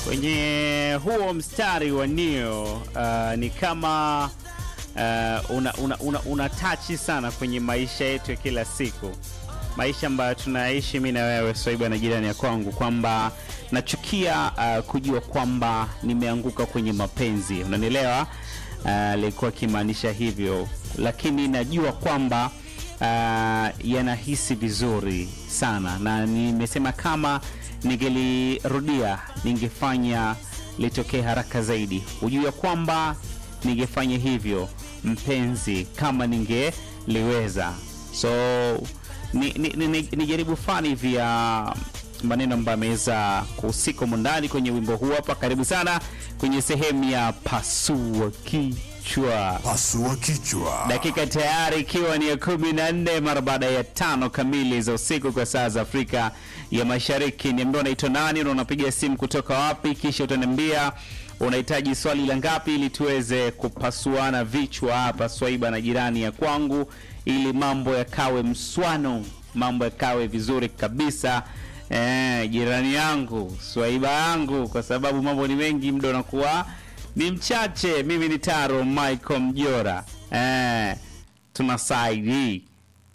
kwenye huo mstari wa Neo uh, ni kama uh, una, una, una, una tachi sana kwenye maisha yetu ya kila siku, maisha ambayo tunaishi mimi na wewe Swaiba na jirani ya kwangu, kwamba nachukia uh, kujua kwamba nimeanguka kwenye mapenzi, unanielewa? Alikuwa uh, akimaanisha hivyo, lakini najua kwamba uh, yanahisi vizuri sana, na nimesema kama ningelirudia ningefanya litokee haraka zaidi. Ujue kwamba ningefanya hivyo mpenzi, kama ningeliweza. So ni, ni, ni, ni, ni jaribu fani hivi ya maneno ambayo ameweza kuhusika humu ndani kwenye wimbo huu hapa. Karibu sana kwenye sehemu ya pasua kichwa. Pasua kichwa. Dakika tayari ikiwa ni ya kumi na nne mara baada ya tano kamili za usiku kwa saa za Afrika ya Mashariki. Niambia unaitwa nani na unapiga simu kutoka wapi, kisha utaniambia unahitaji swali la ngapi, ili tuweze kupasuana vichwa hapa Swaiba na jirani ya kwangu, ili mambo yakawe mswano, mambo yakawe vizuri kabisa. Eh, jirani yangu Swaiba yangu, kwa sababu mambo ni mengi, muda unakuwa ni mchache. Mimi ni Taro Michael Mjora. Eh, tuna saidi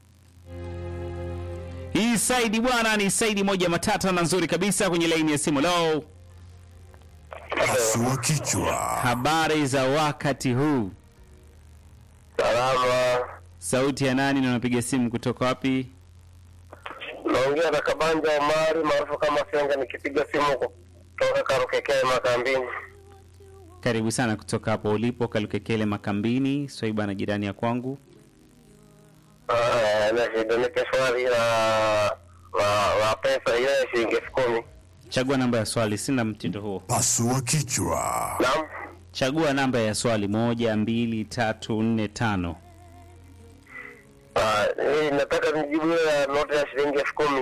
hii saidi bwana, ni saidi moja matata na nzuri kabisa kwenye laini ya simu. Lo, Pasua kichwa. habari za wakati huu? Salama, Sauti ya nani na unapiga simu kutoka wapi? naongea na Kabanja Omari maarufu kama Senga, nikipiga simu kutoka Karukekee Makambini. Karibu sana kutoka hapo ulipo Kalukekele Makambini. Swaiba na jirani ya kwangu. Ah, na shida nipe swali la la la pesa ile ya shilingi elfu kumi. Chagua namba ya swali, sina mtindo huo. Pasua kichwa. Naam, Chagua namba ya swali, moja, mbili, tatu, nne, tano. Ah, eh, nataka nijibu ile ya noti ya shilingi elfu kumi.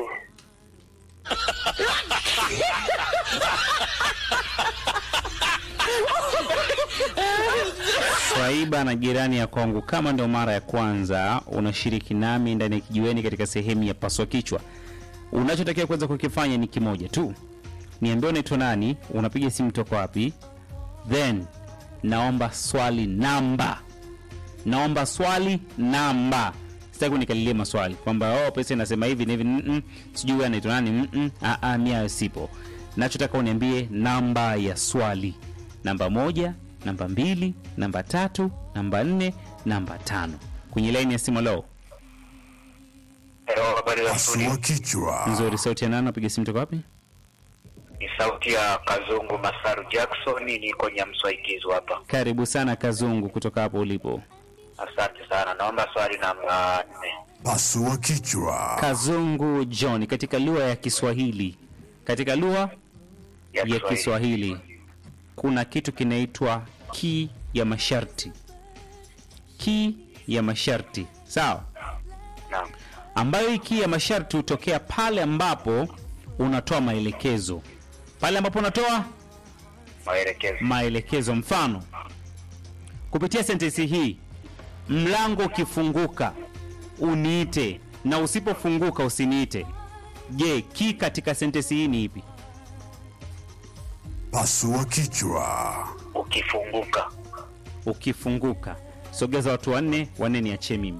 Swaiba na jirani ya kwangu, kama ndio mara ya kwanza unashiriki nami ndani ya kijiweni katika sehemu ya paswa kichwa, unachotakiwa kuweza kukifanya ni kimoja tu, niambie unaitwa nani, unapiga simu toka wapi, then naomba swali namba, naomba swali namba. Sitaki unikalilie maswali kwamba oh, pesa inasema hivi na hivi, mm -mm, sijui wewe anaitwa nani, mm -mm, ah, ah, mimi hayo sipo. Nachotaka uniambie namba ya swali, namba moja, namba mbili, namba tatu, namba nne, namba tano. Kwenye laini ya simu leo Hello, habari za Pasua studio. kichwa. nzuri. Sauti ya nani? Napiga simu toka wapi? Ni sauti ya Kazungu Masaru Jackson, niko Nyamswaikizu hapa. Karibu sana Kazungu kutoka hapo ulipo. Asante sana, naomba swali namba nne. Pasua kichwa. Kazungu John, katika lugha ya Kiswahili, katika lugha ya Kiswahili kuna kitu kinaitwa ki ya masharti. Ki ya masharti, sawa, Naam. ambayo hii ki ya masharti hutokea pale ambapo unatoa maelekezo, pale ambapo unatoa Maelekezo. maelekezo. Mfano, kupitia sentensi hii, mlango ukifunguka uniite na usipofunguka usiniite. Je, ki katika sentensi hii ni ipi? Pasua kichwa. Ukifunguka. Ukifunguka. Sogeza watu wanne, wanne niachie mimi.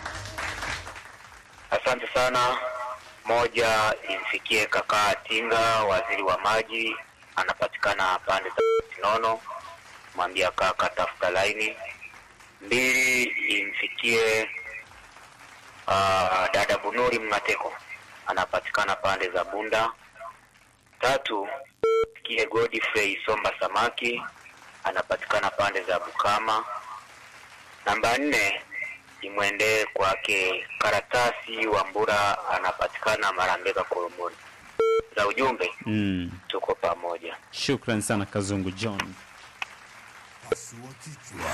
Asante sana. Moja, imfikie kaka Tinga, waziri wa maji, anapatikana pande za Sinono, mwambia kaka tafuta laini. Mbili, imfikie uh, dada Bunuri Mngateko, anapatikana pande za Bunda. Tatu, imfikie Godfrey Somba Samaki, anapatikana pande za Bukama. Namba nne imwendee kwake Karatasi wa Mbura, anapatikana Marambeka Koromoni. Za ujumbe Mm. tuko pamoja. Shukran sana Kazungu John. Pasua kichwa.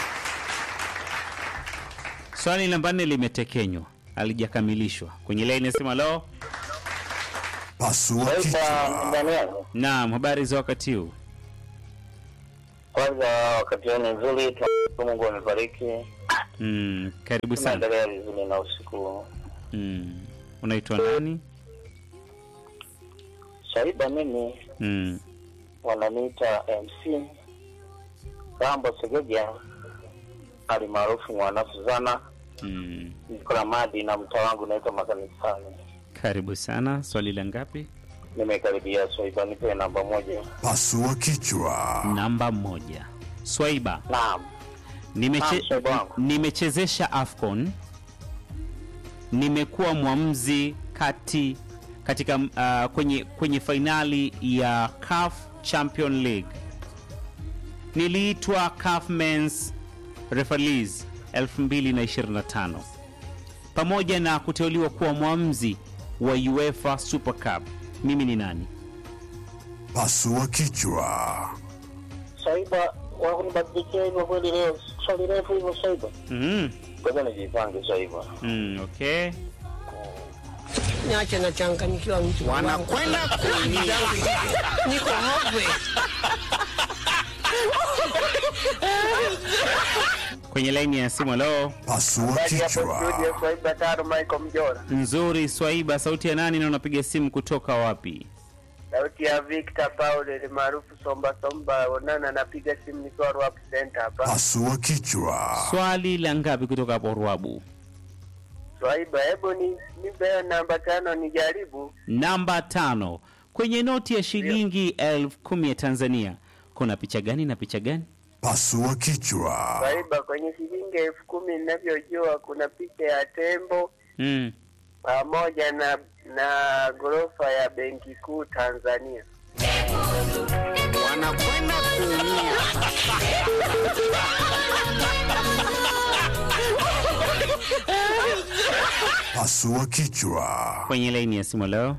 Swali namba nne limetekenywa, halijakamilishwa. Kwenye laini nasema lo. Pasua kichwa. ndani yangu Naam, habari za wakati huu? kwanza, wakati huu ni nzuri, tunashukuru Mungu amebariki, Mm, karibu sana. tunaendelea vizuri na usiku. Mm. Unaitwa nani? Shaiba mimi Mm. wananiita MC Rambo Segeja alimaarufu mwana Suzana, Mm. niko na madi na mtaa wangu naitwa Makanisani. Karibu sana. Swali la ngapi? Nimekaribia Swaiba, nipe namba moja. Pasua kichwa. Namba moja. Swaiba, Naam, nimeche, Naam, Swaiba wangu. nimechezesha AFCON, nimekuwa mwamuzi kati katika uh, kwenye kwenye fainali ya CAF Champion League. Niliitwa CAF Men's Referees 2025 pamoja na kuteuliwa kuwa mwamuzi wa UEFA Super Cup. Mimi ni nani? Pasua kichwa. Swaiba wakunibadilikia hivyo kweli leo, swali refu hivyo Swaiba. Mm. Ngoja nijipange Swaiba. Mm, okay. Niache nachanganyikiwa mtu wanakwenda kuumia. niko hove Kwenye laini ya simu leo Pasua kichwa. Swaiba tano Michael Mjora. nzuri Swaiba, sauti ya nani na unapiga simu kutoka wapi? Sauti ya Victor Paul ni maarufu Somba Somba. Onana anapiga simu nikiwa Rwap Center hapa. Pasua kichwa. Swali la ngapi kutoka hapo Ruabu? Swaiba, hebu ni nipe namba tano nijaribu. Namba tano, kwenye noti ya shilingi elfu kumi ya Tanzania kuna picha gani na picha gani? Pasua kichwa. Swaiba, kwenye shilingi elfu kumi ninavyojua kuna picha ya tembo Mm. pamoja na na ghorofa ya benki kuu Tanzania. wanakwenda kuumia. Pasua kichwa. Kwenye laini ya simu leo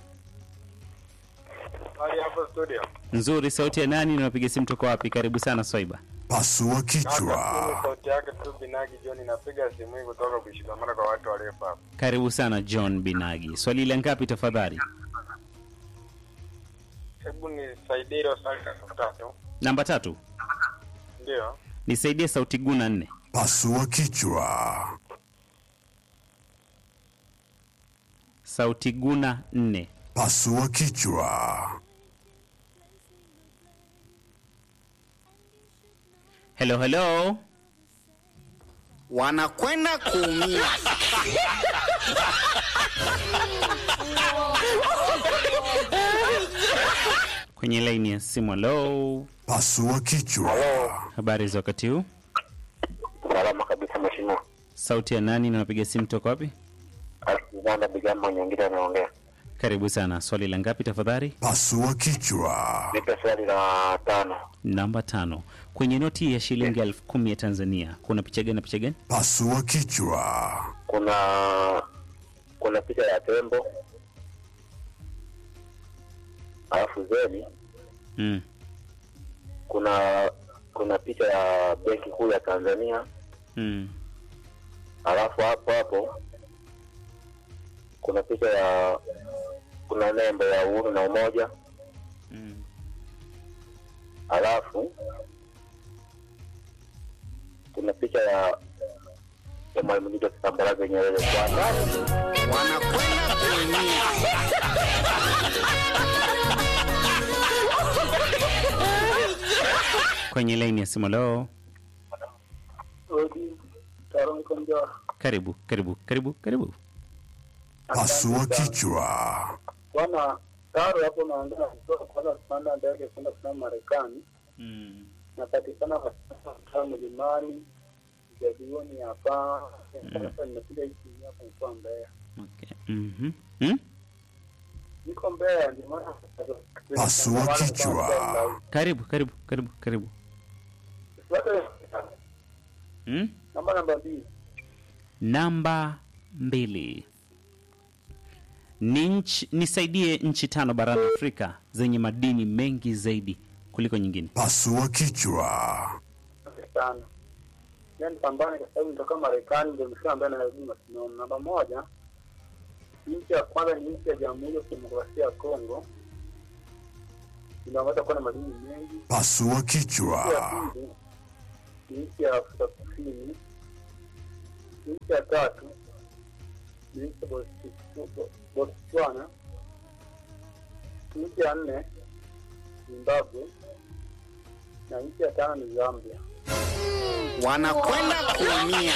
Hali hapo studio. nzuri, sauti ya nani na unapiga simu toka wapi? Karibu sana Swaiba. Pasua Kaka, kichwa. mimi sauti yake tu Binagi John napiga simu hii kutoka kushikamana kwa watu waliofa hapa. Karibu sana John Binagi. Swali la ngapi tafadhali? Hebu nisaidie hilo swali la tatu. Namba tatu, Ndio. nisaidie sauti guna nne. Pasua kichwa. Sauti guna nne. Pasua kichwa. Hello, hello. wanakwenda kuumia. Kwenye laini ya simu, hello. Pasua kichwa. Habari za wakati huu? Salama kabisa mheshimiwa. Sauti ya nani na unapiga simu toka wapi? Alexander Bigamba nyingine anaongea. Karibu sana. Swali la ngapi tafadhali? Pasua kichwa. Nipe swali la tano. Namba tano. Kwenye noti ya shilingi elfu kumi ya Tanzania kuna picha gani na picha gani? Pasua kichwa. Kuna kuna picha ya tembo alafu zeni Mm. kuna kuna picha ya benki kuu ya Tanzania Mm. alafu hapo hapo kuna picha ya kuna nembo ya uhuru na umoja Mm. alafu kuna picha ya ya mwalimu Julius Kambarage Nyerere kwa wanakwenda kuumia. Kwenye laini ya simu leo. Karibu, karibu, karibu, karibu. Pasua kichwa. bwana taro hapo naongea kutoka kwanza kupanda ndege kwenda kusema Marekani Mm. napatikana katika mlimani jadioni hapa sasa nimekuja hii simu hapa nikuwa Mbeya Okay. Mhm. Mm? niko Mbeya ndio maana Pasua kichwa. Karibu, karibu, karibu, karibu. Mm? namba namba mbili Namba mbili. Ni nchi, nisaidie nchi tano barani Afrika zenye madini mengi zaidi kuliko nyingine. Pasua kichwa. sana yani pambane kwa sababu nitoka Marekani ndio msema ambaye lazima tunaona namba moja nchi ya kwanza ni nchi ya Jamhuri ya Kidemokrasia ya Kongo inaweza kuwa na madini mengi Pasua Nchi ya kichwa. pili ni nchi ya Afrika Kusini. Nchi ya tatu ni nchi ya Botswana. Botswana. Nchi ya nne Zimbabwe na nchi ya tano ni Zambia. wanakwenda kuumia.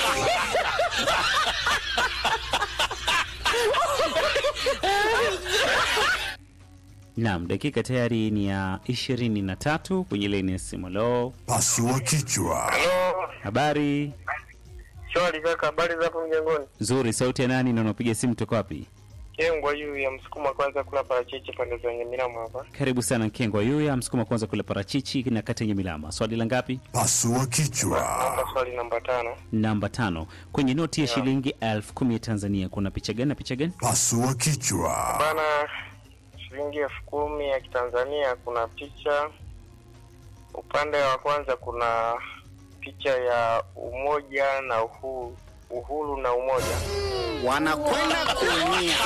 Naam, dakika tayari ni ya ishirini na tatu kwenye laini ya simu. Lo, Pasua kichwa. Halo, habari shwari kaka, habari za hapo mjengoni? nzuri. Sauti ya nani na unapiga simu toka wapi? Kengwa yu ya msukuma kwanza kula parachichi pande za Nyamilama hapa. Karibu sana Nkengwa Yuya, msukuma kwanza kula parachichi na kata yenye milama. Swali la ngapi? Pasua kichwa. Naomba swali namba tano. Namba tano. Kwenye noti ya shilingi elfu kumi ya Tanzania kuna picha gani na picha gani? Pasua kichwa. Bana, shilingi elfu kumi ya Kitanzania kuna picha, upande wa kwanza kuna picha ya umoja na uhuru, uhuru na umoja. Wanakwenda kuumia.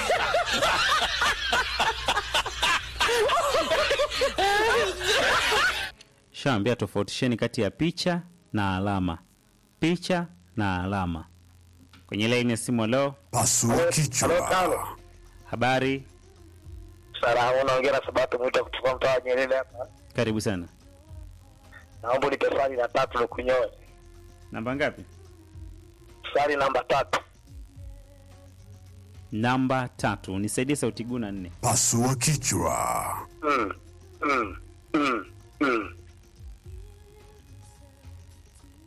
Shaambia tofautisheni kati ya picha na alama. Picha na alama. Kwenye laini ya simu leo, Pasua kichwa. habari, Salamu, unaongea na Sabato Mwita kutoka mtaa wa Nyerere hapa. karibu sana. Naomba unipe swali la tatu lukunyoe. Namba ngapi? Swali namba tatu. Namba tatu. Nisaidie sauti guna nne. Pasua kichwa. Mm, mm, mm, mm.